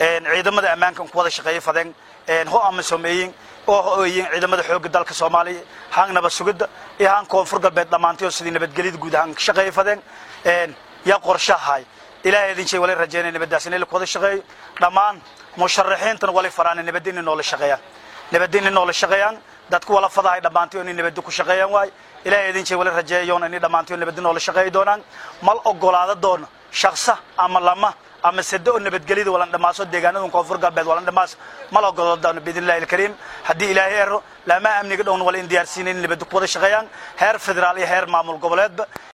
ciidamada ammaankan ku wada shaqeeya fadeen ho ama sameeyin oo hooyin ciidamada xoogga dalka soomaaliya haan nabad sugidda iyo haan koonfur galbeed dhammaantay oo sidii nabadgelyada guud ahaan ka shaqeeya fadeen yaa qorshahay ilaahay idin jey wala rajeynaya nabaddaas inay ku wada shaqeeyo dhammaan musharaxiintana wala faraana nabadda inay noola shaqeeyaan nabadda inay noola shaqeeyaan dadku wala fadahay dhammaantay oo inay nabadda ku shaqeeyaan waay ilaahay idin jey wala rajeeyoon inay dhammaantay oo nabadda noola shaqeeyi doonaan mal ogolaada doona shaqsa ama lama ama sado oo nabadgelyada walan dhammaaso deegaanada koonfur galbeed walan dhammaas mal ogolada doona biidnillahi alkariim haddii ilaahay ero lama amniga dhowna wala in diyaarsiinayn nabadda ku wada shaqeeyaan heer federaal iyo heer maamul goboleedba